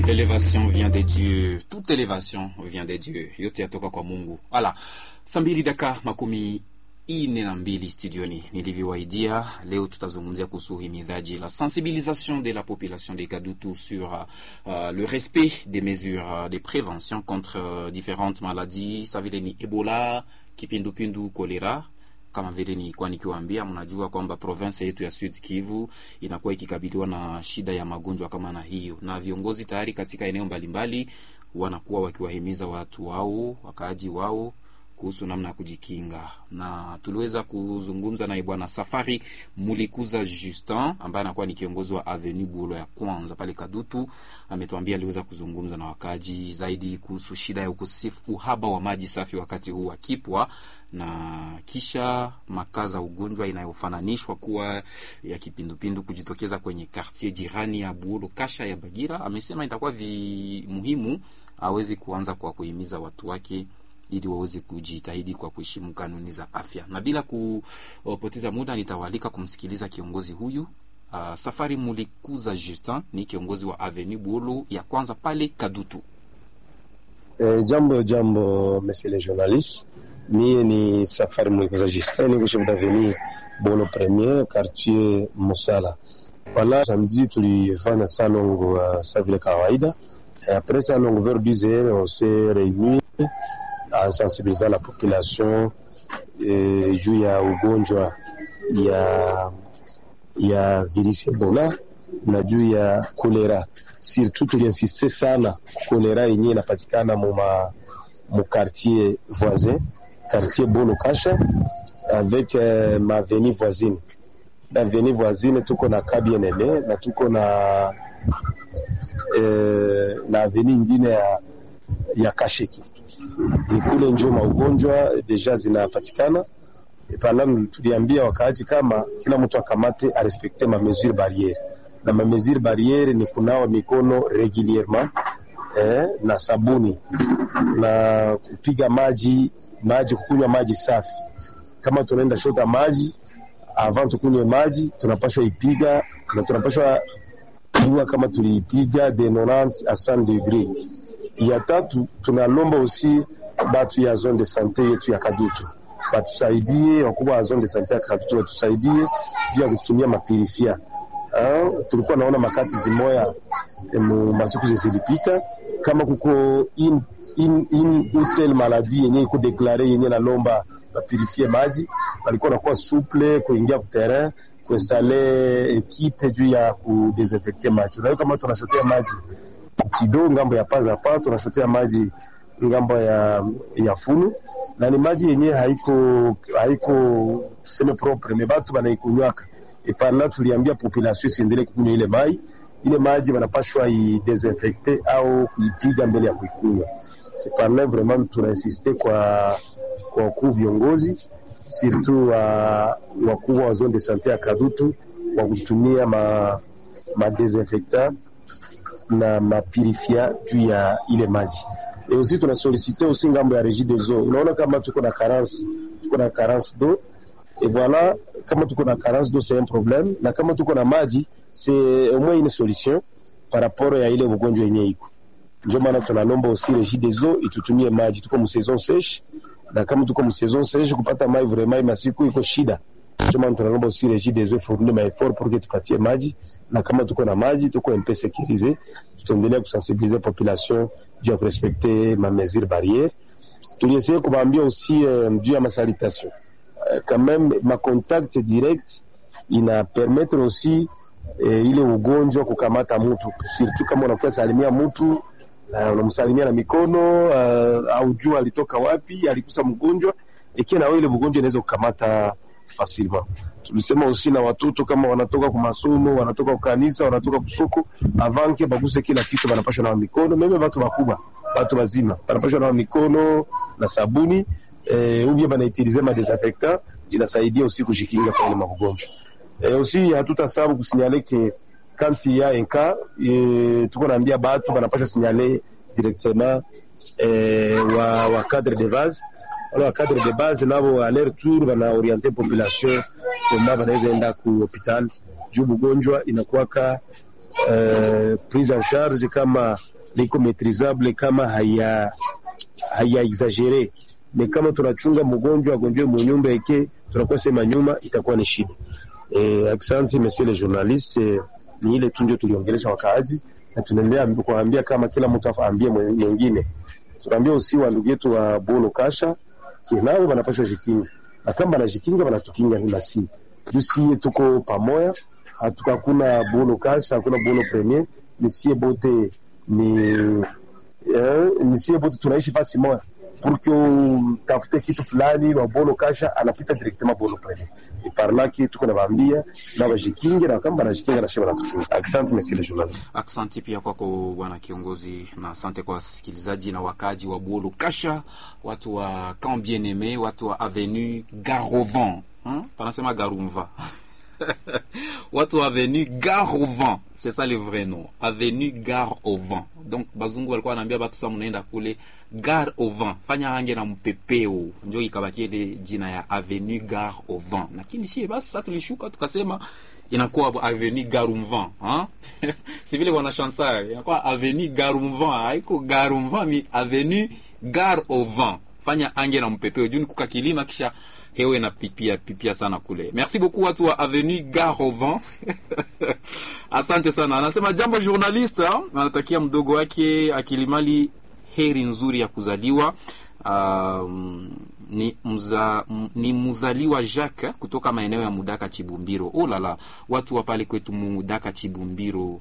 L'élévation vient des dieux, toute élévation vient des dieux, yote yatoka kwa Mungu. Wala saa mbili daka makumi ine na mbili studioni, nilivyowaidia leo tutazungumzia kuhusu uhimidhaji la sensibilisation de la population de Kadutu sur uh, le respect des mesures de prévention contre uh, différentes maladies sa vile ni Ebola, kipindupindu, kolera kama vile nilikuwa nikiwaambia, mnajua kwamba province yetu ya Sud Kivu inakuwa ikikabiliwa na shida ya magonjwa kama na hiyo, na viongozi tayari katika eneo mbalimbali wanakuwa wakiwahimiza watu wao, wakaaji wao kuhusu namna ya kujikinga, na tuliweza kuzungumza naye bwana Safari Mulikuza Justin ambaye anakuwa ni kiongozi wa Avenue Bulo ya kwanza pale Kadutu. Ametuambia aliweza kuzungumza na wakaji zaidi kuhusu shida ya ukosefu, uhaba wa maji safi wakati huu wa kipwa na kisha makaza ugonjwa inayofananishwa kuwa ya kipindupindu kujitokeza kwenye kartier jirani ya Buolo Kasha ya Bagira. Amesema itakuwa vi muhimu aweze kuanza kwa kuhimiza watu wake ili waweze kujitahidi kwa kuheshimu kanuni za afya. Na bila kupoteza muda, nitawaalika kumsikiliza kiongozi huyu. Uh, Safari Mulikuza Justin ni kiongozi wa Avenue Buolo ya kwanza pale Kadutu. Eh, jambo jambo, monsieur le journaliste Mie ni Safari Mulikuza Justin, niko chef d'avenue Bolo Premier quartier Musala. Wala samedi tulifanya salongo uh, sa vile kawaida. Et après salongo vers 10 heures on s'est réunis en sensibilisant la population eh, juu ya ugonjwa ya ya virusi Ebola na juu ya kolera. Surtout tuliinsiste sana kolera yenyewe inapatikana mu mu quartier voisin quartier Bolo Kasha avec euh, ma avenue voisine. Na avenue voisine tuko na Kabienele na tuko na euh, na avenue ingine ya, ya Kasheki. Ni kule njo maugonjwa deja zinapatikana. Pala tuliambia wakaaji kama kila mtu akamate arespekte ma mesure barriere, na ma mesure barriere ni kunawa mikono regulierement eh, na sabuni na kupiga maji maji kukunywa maji safi. Kama tunaenda shota maji avant tukunywe maji, tunapashwa ipiga na tunapashwa jua kama tuliipiga de 90 a 100 degré. Ya tatu tunalomba usi batu ya zone de sante yetu ya Kadutu batusaidie, wakubwa wa zone de sante ya Kadutu batusaidie juu ya kutumia mapirifia. Tulikuwa naona makati zimoya mu masiku zilipita kama kuko in in, in utel maladi yenye iko deklare yenye nalomba bapurifie maji, walikuwa nakuwa suple kuingia kuterrain kuinstale ekipe juu ya kudesinfecte maji. Unajua kama tunashotea maji kidogo ngambo ya paza pa, tunashotea maji ngambo ya ya funu na ni maji yenye haiko haiko tuseme propre, me batu banaikunywaka epana. Tuliambia population isiendelee kukunywa ile mai ile maji wanapashwa idesinfecte au kuipiga mbele ya kuikunywa sepana vraiment tunainsiste kwa kwa wakuu viongozi surtout wa wakubwa wa zone de sante ya Kadutu wa kutumia ma, ma desinfectant na mapirifia juu ya ile maji et aussi tunasolicite aussi ngambo ya regie des eaux. Unaona kama tuko na carence tuko na carence d'eau et voilà, kama tuko na carence d'eau c'est un problème, na kama tuko na maji c'est au moins une solution par rapport ya ile ugonjwa yenye iko ndio maana tunalomba aussi regie des eaux itutumie maji. Tuko mu saison sèche, na kama tuko mu saison sèche kupata mai vraiment masiku iko shida. Ndio maana tunalomba aussi regie des eaux fournir ma effort pour que tupatie maji, na kama tuko na maji tuko un peu sécurisé, tutaendelea kusensibiliser population juu ya kurespecte ma mesure barrière. Tuliessaye kubaambia aussi euh, juu ya masalitation euh, quand même ma contact direct ina permettre aussi eh, ile ugonjwa kukamata mtu surtout kama unakuwa salimia mtu Uh, unamsalimia na mikono uh, au jua alitoka wapi, alikusa mgonjwa ikiwa na wewe ile mgonjwa inaweza kukamata facilement. Tulisema usi na watoto kama wanatoka kwa masomo, wanatoka kwa kanisa, wanatoka kusoko, avanke baguse kila kitu, wanapashwa na mikono. Meme watu wakubwa, watu wazima wanapashwa na mikono na sabuni eh, ubia banaitilize ma desinfectant, inasaidia usi kujikinga kwa ile magonjwa eh, usi hatutasabu kusinyale ke quand il y a un cas e, tuko naambia batu banapasha signale directement e, wa, wa cadre de base wala wa cadre de base nabo a leur tour bana orienter population koma banaweza enda ku hopital juu bugonjwa inakuwaka uh, prise en charge kama liko maitrisable kama haya haya exagere me kama tunachunga mgonjwa agonjwe munyumba eke tunakuwa sema nyuma itakuwa ni shida. Eh, asante monsieur le journaliste, eh, ni ile tu ndio tuliongelesha wakaaji na tunaendelea kuambia kama kila mtu afaambie mwingine. Tunaambia usi wa ndugu yetu wa Bolo Kasha kinao wanapashwa jikinga na kama banajikinga banatukinga ni nasi juu sie tuko pamoja, hatukakuna Bolo Kasha hakuna Bolo Premier, ni sie bote ni eh, ni sie bote tunaishi fasi moja pour que utafute kitu fulani wa Bolo Kasha anapita directement Bolo Premier et par là que tuko nawaambia na wajikinge na kama banajikinga na shema natukinga. Asante monsieur le journaliste. Aksanti pia kwako bwana kiongozi, na asante kwa wasikilizaji na wakaji wa Bolo Kasha, watu wa Camp Bien Aime, watu wa Avenue Garovan, hein? panasema Garumva watu wa Avenue Gare au Vent, c'est ça le vrai nom, Avenue Gare au Vent. Donc bazungu walikuwa wanaambia batu sa mnaenda kule Gare au Vent, fanya hange na mpepeo, njo ikabakia ile jina ya Avenue Gare au Vent. Lakini shie basi sasa tulishuka tukasema inakuwa Avenue Garumvan hein? si vile wana chansar inakuwa Avenue Garumvan, haiko Garumvan ni Avenue Gare au Vent. Fanya ange na mpepeo juu ni kuka kilima kisha hewe na pipia pipia sana kule. Merci beaucoup watu wa Avenue Gare au Vent. Asante sana. Anasema jambo journaliste, anatakia mdogo wake Akilimali heri nzuri ya kuzaliwa. Um, ni, mza, m, ni mzaliwa Jacques kutoka maeneo ya Mudaka Chibumbiro. Oh lala, watu wa pale kwetu Mudaka Chibumbiro